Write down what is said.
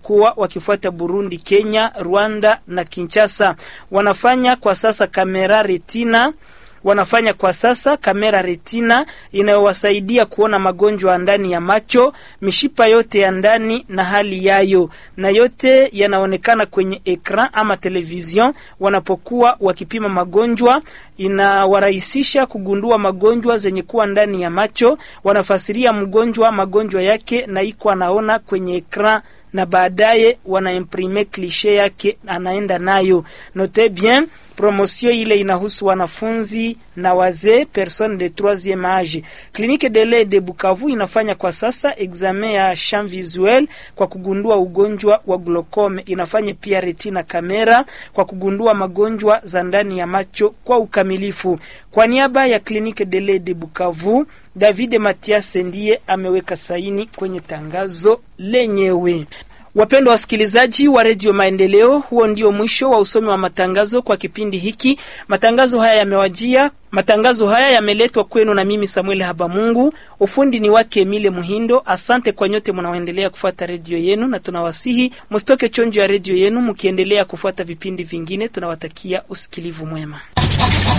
wanapokuwa wakifuata Burundi, Kenya, Rwanda na Kinshasa. Wanafanya kwa sasa kamera retina wanafanya kwa sasa kamera retina inayowasaidia kuona magonjwa ya ndani ya macho, mishipa yote ya ndani na hali yayo, na yote yanaonekana kwenye ekran ama television wanapokuwa wakipima magonjwa. Inawarahisisha kugundua magonjwa zenye kuwa ndani ya macho. Wanafasiria mgonjwa magonjwa yake na iko anaona kwenye ekran na baadaye wanaimprime klishe yake anaenda nayo. Note bien promosio ile inahusu wanafunzi na wazee personne de troisieme age. Clinique de lait de Bukavu inafanya kwa sasa examen ya champ visuel kwa kugundua ugonjwa wa glaucome. Inafanya pia retina kamera kwa kugundua magonjwa za ndani ya macho kwa ukamilifu. Kwa niaba ya Clinique de lait de Bukavu, David Mathias ndiye ameweka saini kwenye tangazo lenyewe. Wapendwa wasikilizaji wa redio Maendeleo, huo ndio mwisho wa usomi wa matangazo kwa kipindi hiki. Matangazo haya yamewajia, matangazo haya yameletwa kwenu na mimi Samuel Habamungu. Ufundi ni wake Emile Muhindo. Asante kwa nyote mnaoendelea kufuata redio yenu, na tunawasihi msitoke chonjo ya redio yenu mkiendelea kufuata vipindi vingine. Tunawatakia usikilivu mwema.